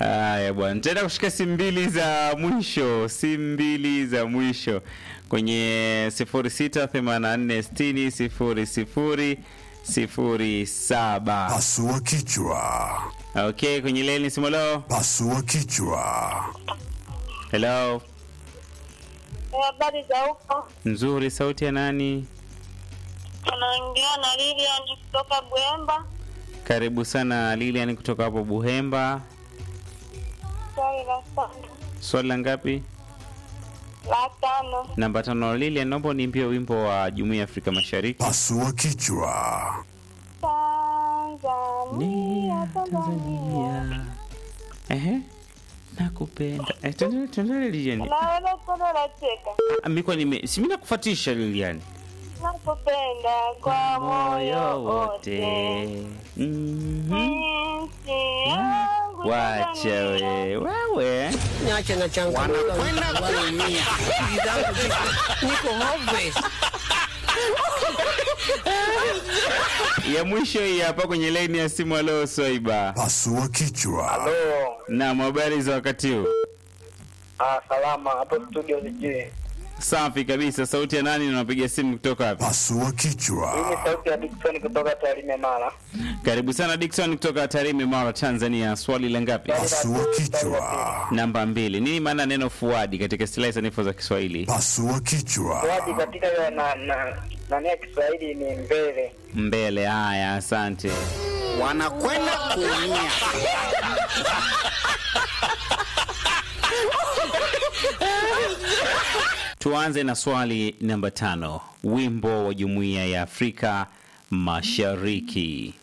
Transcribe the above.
Haya bwana, nitaenda kushika simu mbili za mwisho, simu mbili za mwisho kwenye 0684600007. Pasua kichwa. Okay, kwenye leni simu leo. Pasua kichwa. Hello, Habari za huko, nzuri. Sauti ya nani? unaongea na Lilian kutoka Bwemba. Karibu sana Lilian kutoka hapo Buhemba. Swali la tano, Swali la ngapi? la tano. Namba tano. Lilian, naomba uniimbie wimbo wa Jumuiya ya Afrika Mashariki. Pasua kichwa. Tanzania, Tanzania. Ehe, nakupenda. Eh, tuendelee tuendelee Lilian. Naweza kuona nacheka. Ah, Mimi nime si mimi nakufuatisha Lilian. Nakupenda kwa moyo wote. Mhm. Nchi yangu Wacha Tanzania. we. Wewe. Niache na changu. Wanakwenda kuumia. Niko hopeless. Ya mwisho hii hapa kwenye line ya simu leo Swaiba. Pasua kichwa. Halo. Na habari za wakati huu? Ah, salama hapo studio sijui. Safi kabisa. Sauti ya nani na unapiga simu kutoka wapi? Pasua Hii ni kichwa. sauti ya Dickson kutoka Tarime Mara. Karibu sana Dickson kutoka Tarime, Mara, Tanzania. Swali la ngapi? Pasua kichwa. Namba mbili. Nini maana neno fuadi katika istilahi sanifu za Kiswahili? Pasua kichwa. Waji katika hiyo na na nani ya Kiswahili ni mbele. Mbele. Haya, asante. Wanakwenda kuumia. Tuanze na swali namba tano. Wimbo wa Jumuiya ya Afrika Mashariki.